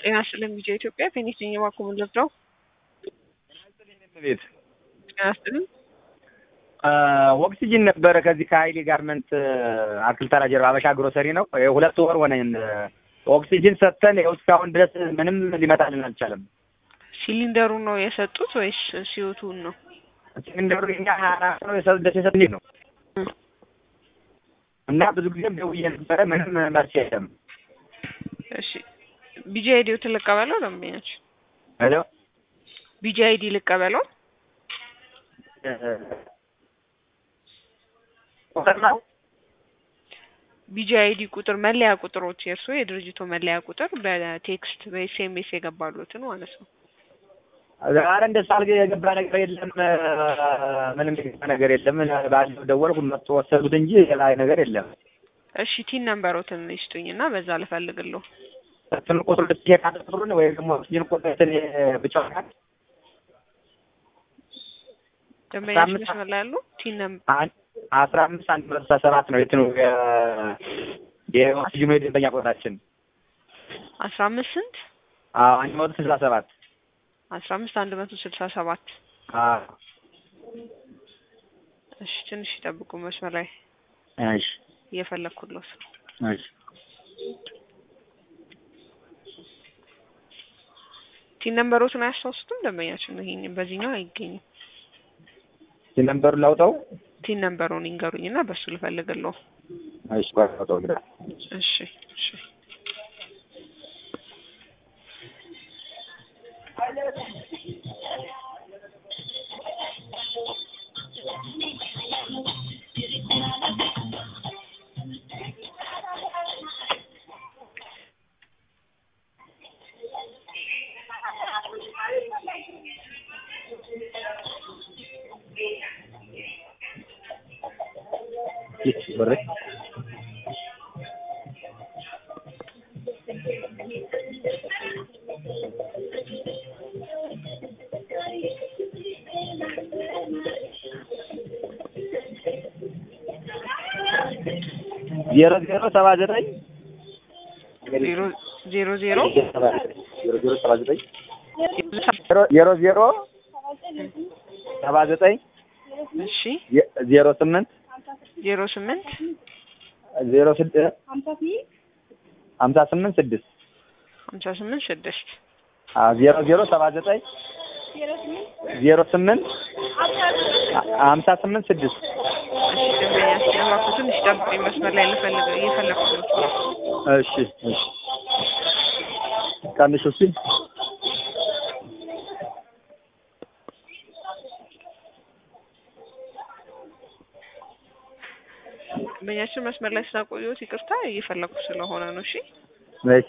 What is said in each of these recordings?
ጤና ይስጥልኝ ቪዲዮ ኢትዮጵያ ፌኒክስ ነኝ የባኮ ምንድነው ቤት ጤና ይስጥልኝ ኦክሲጅን ነበረ ከዚህ ከሀይሌ ጋርመንት አትክልት ተራ ጀርባ አበሻ ግሮሰሪ ነው። ሁለት ወር ሆነን ኦክሲጅን ሰጥተን ይኸው እስካሁን ድረስ ምንም ሊመጣልን አልቻለም። ሲሊንደሩን ነው የሰጡት ወይስ ሲዮቱን ነው? ሲሊንደሩ የኛ ሀያ አራት ነው የሰደስ የሰጥ ነው እና ብዙ ጊዜም ደውዬ ነበረ ምንም መልስ የለም። እሺ ቢጂ አይዲው ልቀበለው ደንበኞች ሄሎ ቢጂ አይዲ ልቀበለው ቁጥር ነው ቢጂ አይዲ ቁጥር መለያ ቁጥሮች የእርሱ የድርጅቱ መለያ ቁጥር በቴክስት በኤስኤምኤስ የገባሉትን ማለት ነው። ዛሬ እንደ ሳልገ የገባ ነገር የለም። ምንም የገባ ነገር የለም። ባለው ደወልኩ መጥቶ ወሰዱት እንጂ ሌላ ነገር የለም። እሺ ቲን ነምበሮትን ይስጡኝ እና በዛ ልፈልግለሁ። እንትን ቁጥር ልትሄድ ቁጥሩን ወይ ደግሞ ኦክሲጅን ቁጥር እንትን ብቻ ናት ደንበኞች መስመር ላይ ያሉ ቲን ነምበር አስራ አምስት አንድ መቶ ስልሳ ሰባት ነው የትኑ የኦክሲጅኑ የደንበኛ ቁጥራችን አስራ አምስት ስንት አንድ መቶ ስልሳ ሰባት አስራ አምስት አንድ መቶ ስልሳ ሰባት እሺ ትንሽ ይጠብቁ መስመር ላይ እሺ እየፈለግኩለት እሺ ቲን ነምበሮትን አያስታውሱትም ደንበኛችን ይሄን በዚህኛው አይገኝም ነምበሩን ላውጣው ቲን ነምበሩን ይንገሩኝ እና በሱ ልፈልግለሁ እሺ ቆይ ላውጣው እንግዲህ እሺ እሺ ብር ዜሮ ዜሮ ሰባ ዘጠኝ ዜሮ ዜሮ ዜሮ ዜሮ ዜሮ ሰባ ዘጠኝ ዜሮ ዜሮ ሰባ ዘጠኝ እሺ ዜሮ ስምንት ዜሮ ስምንት ዜሮ ስድስት ሀምሳ ስምንት ስድስት ሀምሳ ስምንት ስድስት ዜሮ ዜሮ ሰባ ዘጠኝ ዜሮ ስምንት ሀምሳ ስምንት ስድስት እሺ ደንበኛችን እባክዎ ትንሽ ጠብቁኝ መስመር ላይ ልፈልግ እየፈለግኩ ነው እሺ እሺ ቀንሽ እስኪ ደንበኛችን መስመር ላይ ስላቆየሁት ይቅርታ እየፈለግኩ ስለሆነ ነው እሺ እሺ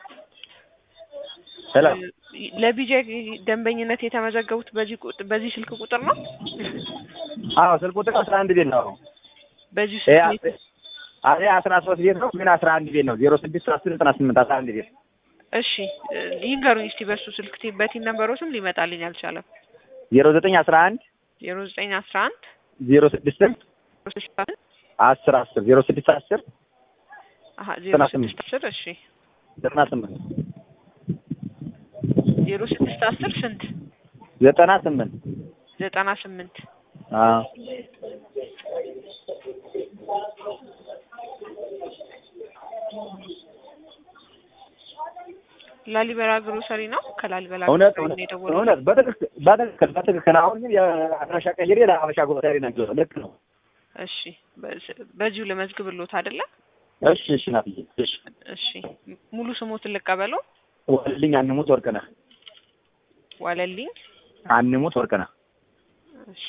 ሄሎ ለቢጄ ደንበኝነት የተመዘገቡት በዚህ ቁጥ- በዚህ ስልክ ቁጥር ነው አዎ ስልክ ቁጥር አስራ አንድ ቤት ነው በዚህ ይሄ ስልክ አስ- ይሄ አስራ ሶስት ቤት ነው ግን አስራ አንድ ቤት ነው ዜሮ ስድስት አስር ዘጠና ስምንት አስራ አንድ ቤት እሺ ይንገሩኝ እስቲ በሱ ስልክ ቲ- በቲን ነምበሮትም ሊመጣልኝ አልቻለም ዜሮ ዘጠኝ አስራ አንድ ዜሮ ዘጠኝ አስራ አንድ ዜሮ ስድስትም አስር አስር ዜሮ ስድስት አስር አሀ ዜሮ ዘጠና ስምንት ስድስት አስር እሺ ዘጠና ስምንት ዜሮ ስድስት አስር ስንት ዘጠና ስምንት ዘጠና ስምንት አዎ ላሊበላ ግሮሰሪ ነው ከላሊበላ እውነት ግሮሰሪ እውነት ነው የደወለው እውነት በትክክል በትክክል በትክክል አሁን ግን የአድራሻ ቀይሬ ለሀበሻ ጎሳሪ ነገር ልክ ነው እሺ በዚ- በዚሁ ልመዝግብሎት አይደለ እሺ እሺ ናትዬ እሺ እሺ ሙሉ ስሞትን ልቀበለው ዋልልኝ አንሙት ወርቅነህ ዋለልኝ አንሙት ወርቅነህ እሺ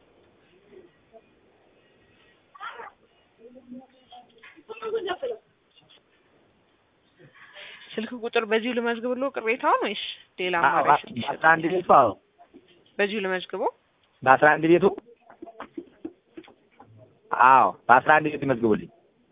ስልክ ቁጥር በዚሁ ልመዝግብሎ ቅሬታውን ወይስ ሌላ አማራጭ ስልክ በአስራ ይሰጣል? አንድ ቤቱ አዎ በዚሁ ልመዝግቦ በአስራ አንድ ቤቱ አዎ በአስራ አንድ ቤቱ ይመዝግቡልኝ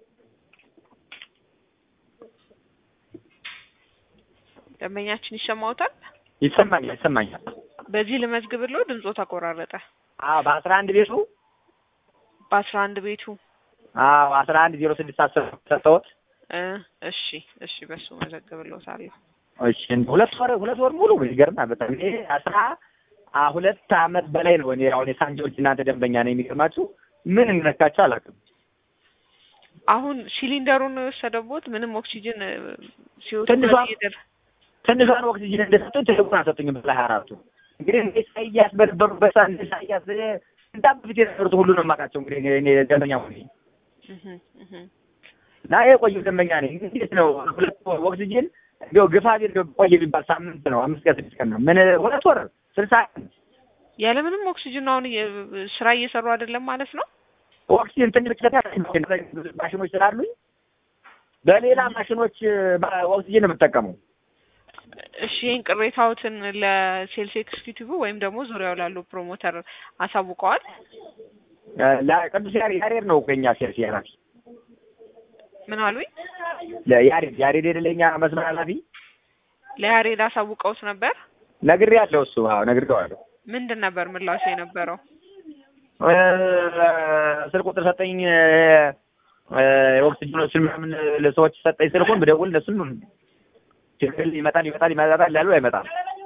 ደንበኛችን ይሰማውታል ይሰማኛል ይሰማኛል በዚህ ልመዝግብሎ ድምጾ ተቆራረጠ አዎ በአስራ አንድ ቤቱ በአስራ አንድ ቤቱ አዎ አስራ አንድ ዜሮ ስድስት አስር ሰጠሁት እ እሺ እሺ በሱ መዘግብሎታለሁ እሺ ሁለት ወር ሁለት ወር ሙሉ ይገርማል በጣም እኔ አስራ አ ሁለት አመት በላይ ነው እኔ አሁን የሳንጆች እናንተ ደንበኛ ነው የሚገርማችሁ ምን እንደነካቸው አላውቅም አሁን ሲሊንደሩን ነው የወሰደቦት ምንም ኦክሲጅን እ፣ ሲወጡ ትንሿ- በሊትር ትንሿን ኦክሲጅን እንደሰጡኝ ትልቁን አልሰጡኝም በላይ አራቱ እንግዲህ እንደ ኢሳያስ በነበሩበት ሰዓት እንደ ኢሳያስ እንዳ በፊት የነበሩት ሁሉ ነው የማውቃቸው እንግዲህ እኔ- እኔ ደንበኛ ሆኜ እህ እህ እና የቆየሁ ደንበኛ ነኝ እንዴት ነው ሁለት ወር ኦክሲጅን እንዲያው ግፋ ቢል እንዲያው ቆየ ቢባል ሳምንት ነው አምስት ቀን ስድስት ቀን ነው ምን ሁለት ወር ስልሳ ቀን ያለምንም ኦክሲጅን አሁን እየ- ስራ እየሰሩ አይደለም ማለት ነው። ኦክሲጅን ትንሽ ብቻ ማሽኖች ስላሉኝ በሌላ ማሽኖች በ- ኦክሲጅን ነው የምጠቀመው እሺ ይህን ቅሬታዎትን ለሴልስ ኤክስኪዩቲቭ ወይም ደግሞ ዙሪያው ላሉ ፕሮሞተር አሳውቀዋል። ለቅዱስ ያሬድ ያሬድ ነው እኮ የኛ ሴልስ ኃላፊ ምን አሉኝ? ለያሬድ ያሬድ የሌለኛ መስመር ኃላፊ ለያሬድ አሳውቀውት ነበር። ነግሬያለሁ እሱ አዎ ነግሬዋለሁ ምንድን ነበር ምላሹ የነበረው? እ፣ ስልክ ቁጥር ሰጠኝ እ፣ ኦክሲጅኖችን ምናምን ለሰዎች ሰጠኝ ስልኩን ብደውል እነሱም ችግር ይመጣል ይመጣል ይመጣል ያሉ አይመጣም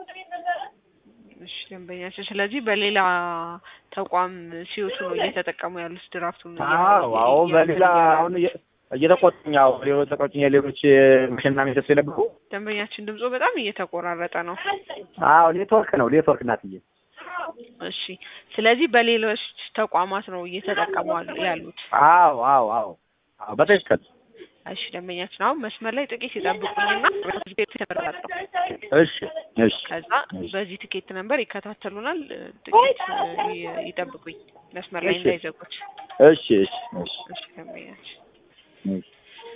እሺ ደንበኛችን፣ ስለዚህ በሌላ ተቋም ሲወቱ ነው እየተጠቀሙ ያሉት ድራፍቱን። አዎ አዎ በሌላ አሁን እየ- እየተቆጡኝ አዎ ሌሎች ተቆጡኝ ሌሎች ማሽንና ሚሰሱ የነበሩ ደንበኛችን ድምጾ በጣም እየተቆራረጠ ነው። አዎ ኔትወርክ ነው ኔትወርክ እናትዬ እሺ ስለዚህ በሌሎች ተቋማት ነው እየተጠቀሙ ያሉ- ያሉት። አዎ አዎ አዎ አዎ በትክክል እሺ ደንበኛችን፣ አሁን መስመር ላይ ጥቂት ይጠብቁኝና ተመራጠው እሺ እሺ ከዛ በዚህ ትኬት ነበር ይከታተሉናል። ጥቂት ይ- ይጠብቁኝ መስመር ላይ እሺ። እንዳይዘጉት። እሺ እሺ እሺ እሺ ደንበኛችን እሺ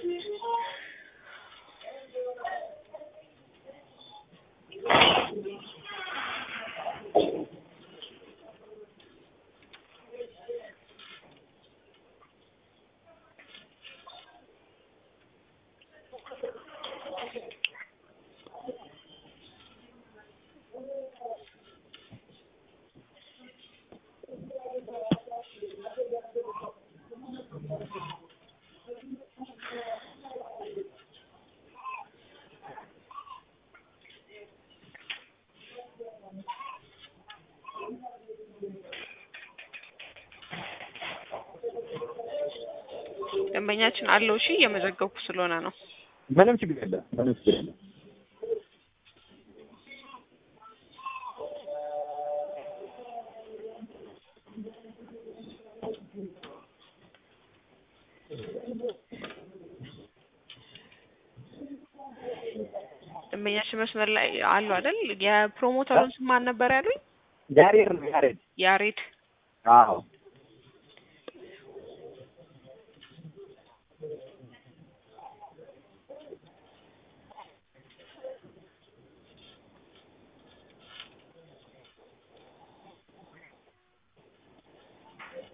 ደንበኛችን አለው። እሺ እየመዘገብኩ ስለሆነ ነው። ምንም ችግር የለም ምንም ችግር የለም ደንበኛችን መስመር ላይ አሉ አይደል? የፕሮሞተሩን ስም ማን ነበር ያሉኝ? ያሬድ ነው ያሬድ ያሬድ። አዎ